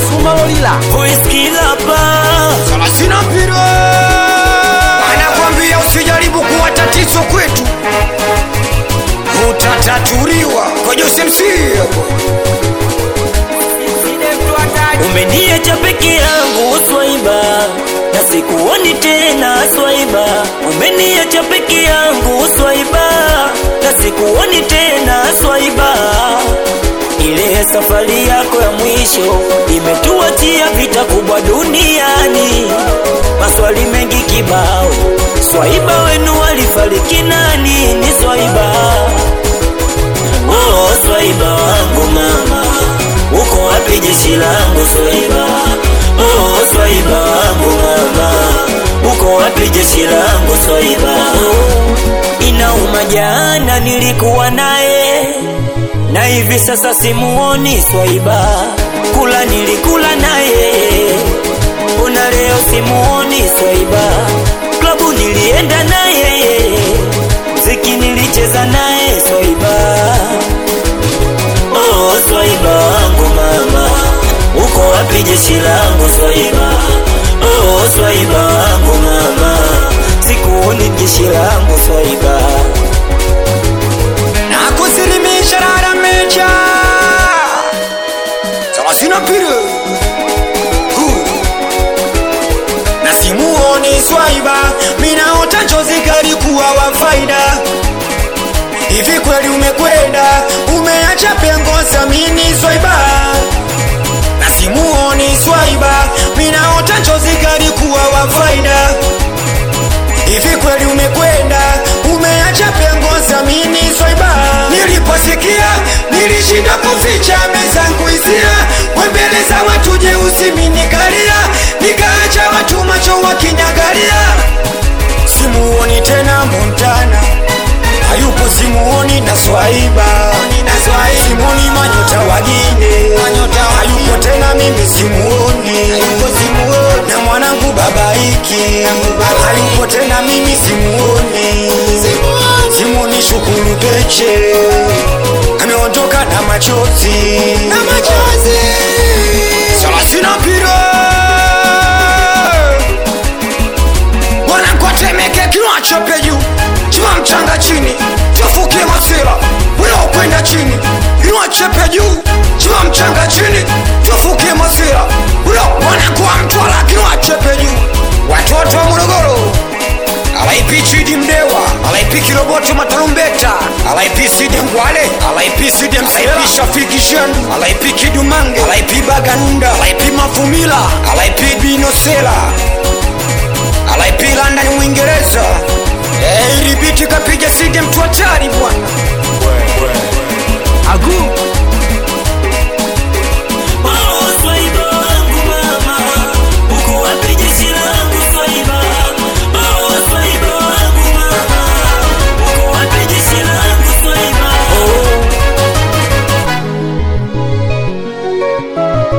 sumalolila voice killer pa Salasina mpira anakwambia usijaribu kuwa tatizo kwetu, utatatuliwa kwa Jose MC hapo. umeniacha peke yangu swaiba na sikuoni tena swaiba umeniacha peke yangu swaiba na sikuoni tena swaiba ile safari yako ya mwisho imetuachia vita kubwa duniani maswali mengi kibao swaiba wenu walifariki nani ni swaiba oh, swaiba wangu mama uko wapi jeshi langu swaiba oh, swaiba wangu mama uko wapi jeshi langu swaiba oh, inauma jana nilikuwa naye na hivi sasa simuoni swaiba kula nilikula naye una leo simuoni swaiba klabu nilienda naye mziki nilicheza naye swaiba oh, swaiba wangu mama uko wapi jeshi langu swaiba oh, swaiba wangu mama sikuoni jeshi langu swaiba na kusilimisha rara mecha Salasina mpira Hu. na simuoni swaiba minaota njozi kalikuwa wa faida hivi kweli umekwenda umeacha pengo samini swaiba na simuoni swaiba minaota njozi kalikuwa wa faida hivi kweli umekwenda umeacha pengo samini swaiba niliposikia nilishinda kuficha mezangu hisia wembele za watu jeusi minikalia nikaacha watu macho wakinyagalia simuoni tena montana hayupo simuoni na swaiba simuoni manyota wagine hayupo tena mimi simuoni na mwanangu babaiki hayupo tena mimi simuoni simuoni shukuru peche ameondoka na machozi salasina pira wanakwatemeke kiwachope juu chuma mchanga chini tafukie masira unaokwenda chini iwachepe juu chuma mchanga chini tafukie masira ulo wanakuwa mtwala kiwachepe juu watoto wa morogoro alaipi chidi mdewa alaipi kiroboto matarumbeta alaipi side ngwale alaipi side alaipi shafiki shendu alaipi kidumange alaipi baganda alaipi mafumila alaipi binosela alaipi london uingereza Eh, ilibiti kapiga side mtu hatari bwana